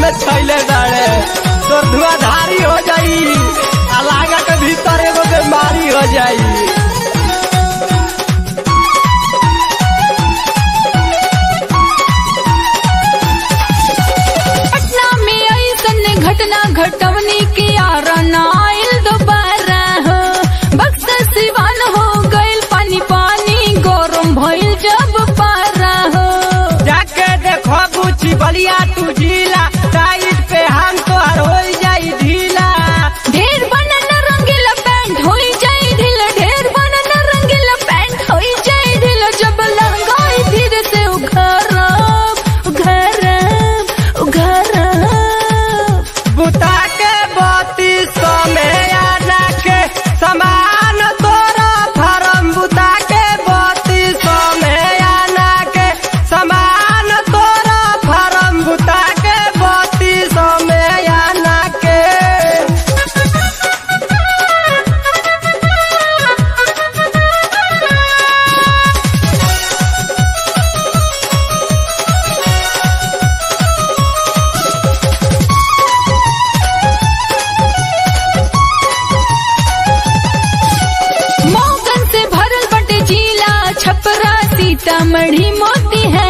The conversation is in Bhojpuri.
में छैले बाड़े तो धुआधारी हो जाई आ लागा के भीतर एगो बीमारी हो जाई पटना में ऐसन घटना घटवनी के आरण आयल दोबारा हो बक्सर सिवान हो गइल पानी पानी गरम भइल जब पारा हो जाके देखो बुची बलिया तू जिला टाइट पे हम तोहर हो जाई ढीला ढेर बनन रंगीला पैंट होई जाई ढील ढेर बनन रंगीला पैंट होई जाई ढील जब लहंगाई धीरे से उघरब उघरब उघरब बुता के बत्ती समय आना के समान तोरा फरम बुता के बत्ती समय आना के समान तोरा फरम बुता के बत्ती समय आना के मौगन से भरल बटे जिला छपरा सीतामढ़ी मोती है